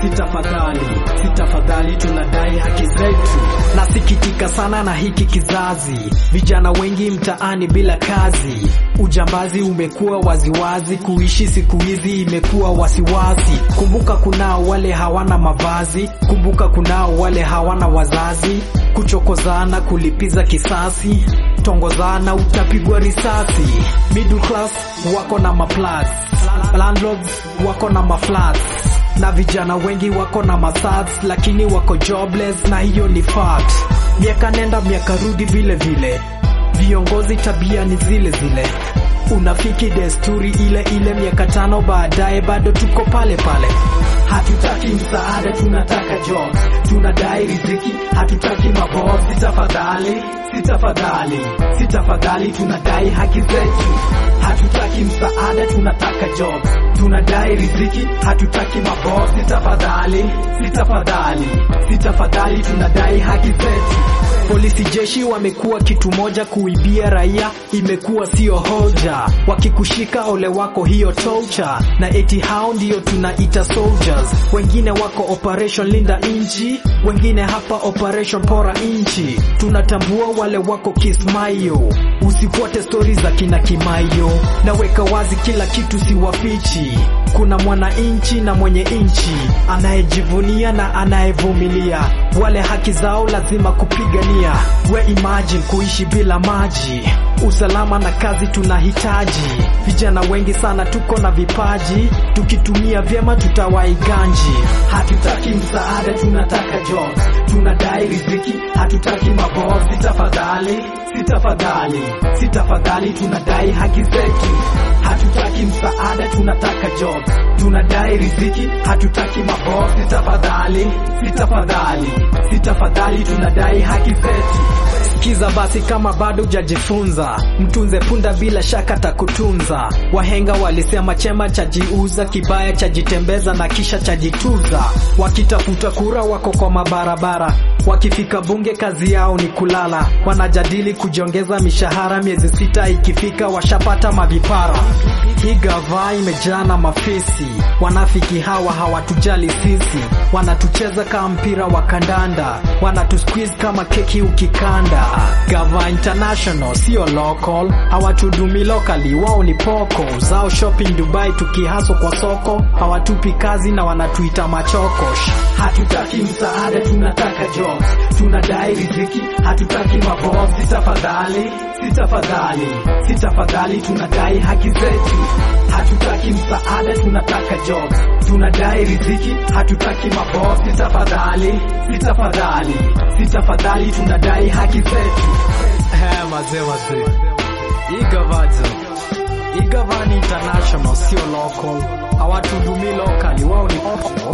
si tafadhali, si tafadhali, tunadai haki zetu. Nasikitika sana na hiki kizazi, vijana wengi mtaani bila kazi, ujambazi umekuwa waziwazi, kuishi siku hizi imekuwa wasiwasi. Kumbuka kunao wale hawana mavazi, kumbuka kunao wale hawana wazazi, kuchokozana, kulipiza kisasi, tongozana, utapigwa risasi. Middle class wako na maplats, landlords wako na maflats na vijana wengi wako na masats lakini wako jobless, na hiyo ni fact. Miaka nenda miaka rudi vile vile, viongozi tabia ni zile zile, unafiki desturi ile ile, miaka tano baadaye bado tuko pale pale. Hatutaki msaada, tunataka jobs, tunadai riziki, hatutaki mabosi. Tafadhali, si tafadhali, si tafadhali, tunadai haki zetu. Hatutaki msaada, tunataka jobs, tunadai riziki, hatutaki mabosi. Tafadhali, si tafadhali, si tafadhali, tunadai haki zetu. Polisi jeshi wamekuwa kitu moja, kuibia raia imekuwa sio hoja. Wakikushika ole wako hiyo torture, na eti hao ndio tunaita soldiers. Wengine wako operation linda inchi, wengine hapa operation pora inchi. Tunatambua wale wako kismayo, usifuate stori za kina Kimayo. Naweka wazi kila kitu, si wafichi. Kuna mwananchi na mwenye inchi, anayejivunia na anayevumilia. Wale haki zao lazima kupigania. We imagine kuishi bila maji, usalama na kazi tunahitaji. Vijana wengi sana tuko na vipaji, tukitumia vyema tutawahi ganji. Hatutaki msaada, tunataka jobs, tunadai riziki, hatutaki mabosi. Tafadhali, si tafadhali, si tafadhali, tunadai haki zetu. Hatutaki msaada, tunataka jobs, tunadai riziki, hatutaki mabosi. Tafadhali, si tafadhali, si tafadhali, tunadai haki zetu. Sikiza basi, kama bado hujajifunza, mtunze punda, bila shaka takutunza. Wahenga walisema chema chajiuza, kibaya chajitembeza na kisha chajituza. Wakitafuta kura wako kwa mabarabara, wakifika bunge kazi yao ni kulala. Wanajadili kujiongeza mishahara, miezi sita ikifika washapata mavipara. Hii gava imejaa na mafisi, wanafiki hawa hawatujali sisi, wanatucheza kama mpira wa kandanda, wanatusqueeze kama keki ukikanda. Gava international sio local, hawatudumi locally, wao ni poko zao shopping Dubai, tukihaso kwa soko hawatupi kazi na wanatuita machokosh. Hatutaki msaada, tunataka jobs, tunadai riziki, hatutaki mabosi. Tafadhali, si tafadhali, si tafadhali, tunadai haki zetu. Hatutaki msaada, tunataka jobs, tunadai riziki, hatutaki mabosi. Tafadhali, si tafadhali, si tafadhali, tunadai haki zetu. Eh, mazee mazee, hii gavajo hii gava ni international, sio local, hawatudumi locally, wao ni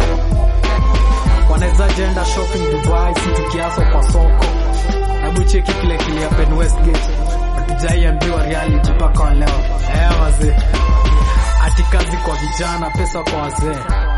wanaweza jenda shopping Dubai, si tukiaso kwa soko. Hebu cheki kile kile happen Westgate, hatujaiambiwa reality mpaka leo. Eh, wazee, ati kazi kwa vijana, pesa kwa wazee.